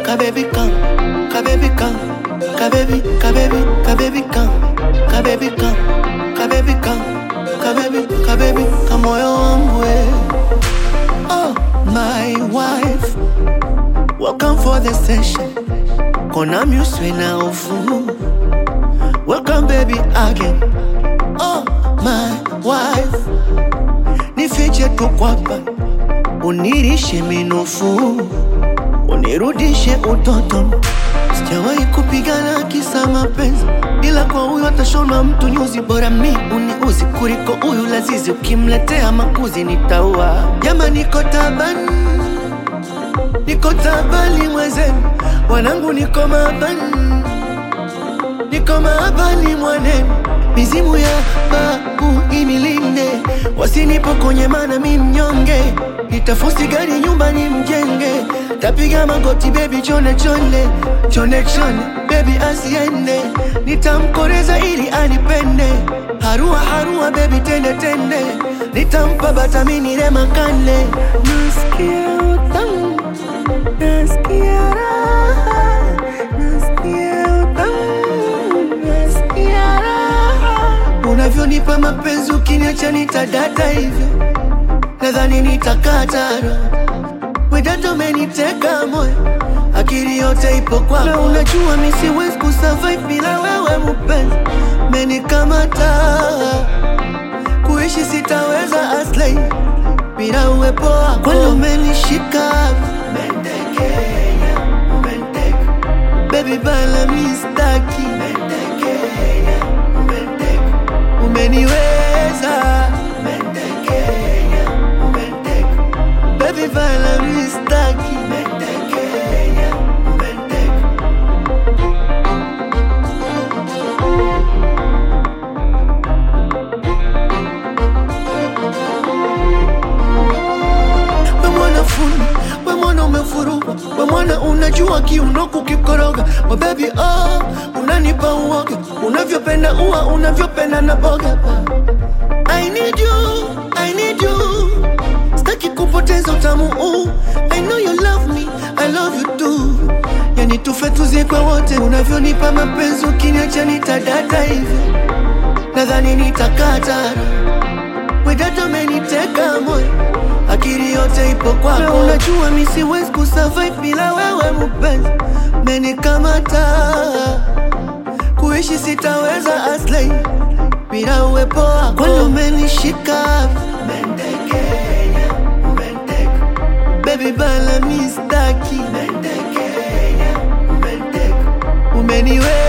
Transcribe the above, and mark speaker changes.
Speaker 1: kabebi come, kabebi come, kabebi, kabebi, kabebi come, kabebi come, kabebi come, kabebi, kabebi, kamoyo wangu we. Oh, my wife, welcome for the session. Kona muswe na ufu. Welcome baby again. Oh, my wife, nifiche tu kwapa, unirishe minofu, unirudishe utoto. Sijawahi kupigana kisa mapenzi, ila kwa huyu atashona mtu nyuzi. Bora mi uniuzi kuliko huyu lazizi, ukimletea makuzi nitaua. Jama, niko tabani, niko tabani mwenzenu, wanangu niko mabani niko maabani mwanenu, mizimu ya babu inilinde, wasinipokonye mana mi mnyonge, nitafusi gari nyumbani mjenge, tapiga magoti bebi chone chone chone chone, bebi asiende, nitamkoreza ili anipende, harua harua bebi tende tende, nitampa batamini remakane, nasikia utamu, nasikia raha, nasikia utamu, nasikia raha. Unavyonipa mapenzi ukiniacha nitadata hivyo, nadhani nitakata roho. Wedato umeniteka moyo, akili yote ipo kwako, na unajua mi siwezi kusurvive bila wewe mpenzi, menikamata kuishi sitaweza aslay bila uwepo wako, kwani umenishika umentekenya, umenteka baby bala mistaki umentekenya, umenteka umeniweza umentekenya, umenteka baby bala mistaki umentekenya, umenteka we mwana fundi, we mwana umefuruka, we mwana unajua kiuno kukikoroga, we baby oh, unanipa uoga, unavyopenda ua, unavyopenda na boga. I need you, I need you, sitaki kupoteza utamu huu. I know you love me, I love you too. Yani tufe tuzikwe wote, unavyonipa mapenzi, ukiniacha nitadata hivyo, nadhani nitakata Wedato umeniteka moyo, akili yote ipo kwako, na unajua mi siwezi kusurvive bila wewe mpenzi, menikamata kuishi sitaweza aslay bila uwepo wako, kwani umenishika umentekenya, umenteka baby bala mistaki umentekenya, umenteka umeniwe